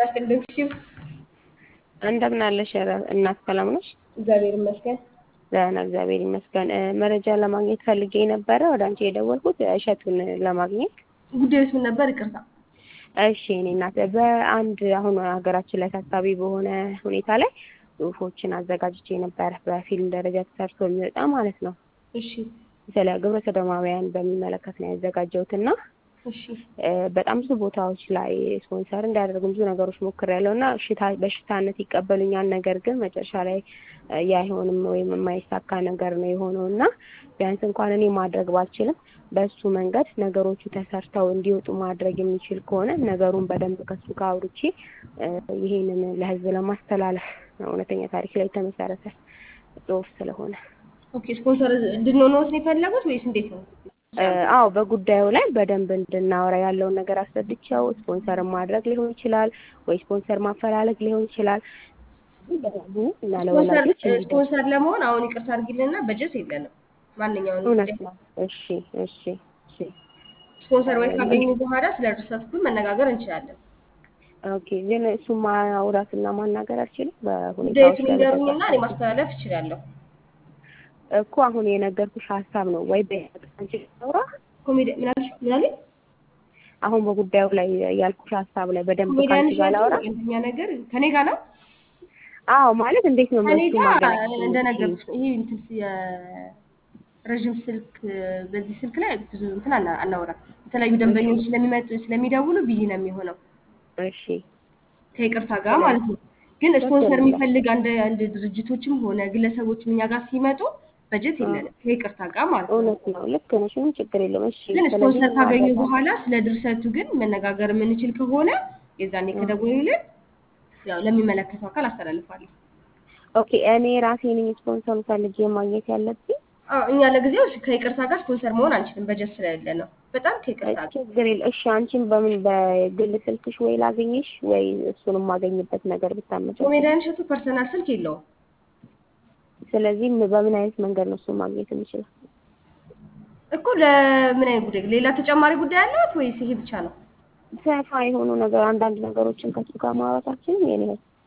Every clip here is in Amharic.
አስቀደምሽው። እንደምን አለሽ እናት ሰላም ነሽ? እግዚአብሔር ይመስገን። ደህና እግዚአብሔር ይመስገን። እ መረጃ ለማግኘት ፈልጌ ነበረ ወደ አንቺ የደወልኩት እሸቱን ለማግኘት። ጉዳዩስ ምን ነበር? ይቅርታ። እሺ እኔ እናት በአንድ አሁን ሀገራችን ላይ ታሳቢ በሆነ ሁኔታ ላይ ጽሁፎችን አዘጋጅቼ ነበረ በፊልም ደረጃ ተሰርቶ የሚወጣ ማለት ነው። እሺ ስለ ግብረ ሰዶማውያን በሚመለከት ነው ያዘጋጀሁት እና እሺ እ በጣም ብዙ ቦታዎች ላይ ስፖንሰር እንዲያደርጉ ብዙ ነገሮች ሞክሬያለሁ እና እሽታ በሽታነት ይቀበሉኛል። ነገር ግን መጨረሻ ላይ እ ያ አይሆንም ወይም የማይሳካ ነገር ነው የሆነው እና ቢያንስ እንኳን እኔ ማድረግ ባልችልም በሱ መንገድ ነገሮቹ ተሰርተው እንዲወጡ ማድረግ የሚችል ከሆነ ነገሩን በደንብ ከሱ ጋር አውርቼ እ ይሄንን ለህዝብ ለማስተላለፍ እውነተኛ ታሪክ ላይ የተመሰረተ ጽሁፍ ስለሆነ ኦኬ። ስፖንሰር እንድንሆነው ነው የፈለጉት ወይስ እንዴት ነው? እ አዎ በጉዳዩ ላይ በደንብ እንድናወራ ያለውን ነገር አስረድቼው ስፖንሰር ማድረግ ሊሆን ይችላል ወይ ስፖንሰር ማፈላለግ ሊሆን ይችላል እና ስፖንሰር ለወላጆች እንዲደርስ ስፖንሰር ለመሆን አሁን ይቅርታ አድርጊልንና በጀት የለንም። ማንኛውንም እውነት ጉዳይ ነው። እሺ እሺ እሺ ስፖንሰር ወይ ካገኙ በኋላ ስለ ሪሰርቹ መነጋገር እንችላለን። ኦኬ ግን እሱ ማውራትና ማናገር አልችልም በሁኔታዎች ጉዳዩን ላይ ይንገሩኝና እኔ ማስተላለፍ እችላለሁ። እኮ አሁን የነገርኩሽ ሀሳብ ነው ወይ በአንቺ ላውራ ኮሜዲ ምን አልሽ? ምን አለኝ? አሁን በጉዳዩ ላይ ያልኩሽ ሀሳብ ላይ በደንብ ኮሜዲያን ከአንቺ ጋር ላውራ እኛ ነገር ከኔ ጋር ነው። አዎ ማለት እንዴት ነው ከኔ እሱ ጋር ማገናኘት እንደነገርኩሽ ነው። ይሄ እንትን የረዥም ስልክ በዚህ ስልክ ላይ ብዙ እንትን አና- አናወራም። የተለያዩ ደንበኞች ስለሚመጡ ስለሚደውሉ ቢዚ ነው የሚሆነው እሺ ከይቅርታ ጋር ማለት ነው። ግን ስፖንሰር የሚፈልግ አንድ አንድ ድርጅቶችም ሆነ ግለሰቦችም እኛ ጋር ሲመጡ በጀት የለንም ከይቅርታ ጋር ማለት ነው። እውነት ነው ልክ ነሽ ምንም ችግር የለውም እሺ ግን ስለዚህ ስፖንሰር ካገኙ ማድረግ በኋላ ስለ ድርሰቱ ግን መነጋገር የምንችል ከሆነ የዛኔ ከደወሉልን ያው ለሚመለከተው አካል አስተላልፋለሁ። ኦኬ እኔ ራሴ ነኝ ስፖንሰር ፈልጌ ማግኘት ያለብኝ አዎ እኛ ለጊዜው ከይቅርታ ጋር ስፖንሰር መሆን አንችልም፣ በጀት ስለሌለ ነው። በጣም ከይቅርታ ጋር ችግር የለ እሺ አንቺን በምን በግል ስልክሽ ወይ ላገኘሽ ወይ እሱን የማገኝበት ነገር ብታመቻች ኮሜዲያን እሸቱ ፐርሰናል ስልክ የለውም። ስለዚህ በምን አይነት መንገድ ነው እሱን ማግኘት የምችለው እኮ ለምን አይነት ጉዳይ ሌላ ተጨማሪ ጉዳይ አለት ወይስ ይሄ ብቻ ነው? ሰፋ የሆኑ ነገር አንዳንድ ነገሮችን ከሱ ጋር ማውራታችን የኔ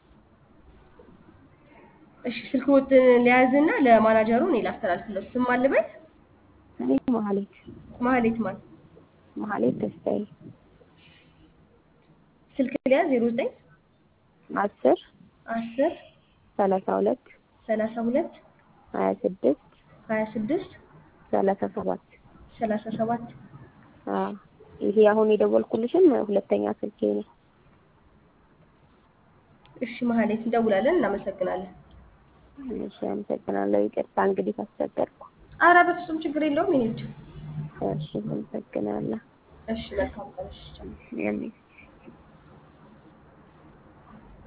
እሺ ስልክ ወጥ ሊያዝና ለማናጀሩ እኔ ላስተላልፍለት። ስም አልበል እኔ መሀሌት ማህሌት ማለት መሀሌት ተስፋዬ ስልክ ሊያዝ 09 አስር 10 ሰላሳ ሁለት 32 ሀያ ስድስት 26 ሰላሳ ሰባት 37 አዎ ይሄ አሁን የደወልኩልሽም ሁለተኛ ስልኬ ነው። እሺ ማህሌት እንደውላለን። እናመሰግናለን። እሺ አመሰግናለሁ። ይቅርታ እንግዲህ ካስቸገርኩ። ኧረ በፍጹም ችግር የለውም። ይሄ ብቻ እሺ አመሰግናለሁ። እሺ መልካም ቀን። እሺ ቻው። የኔ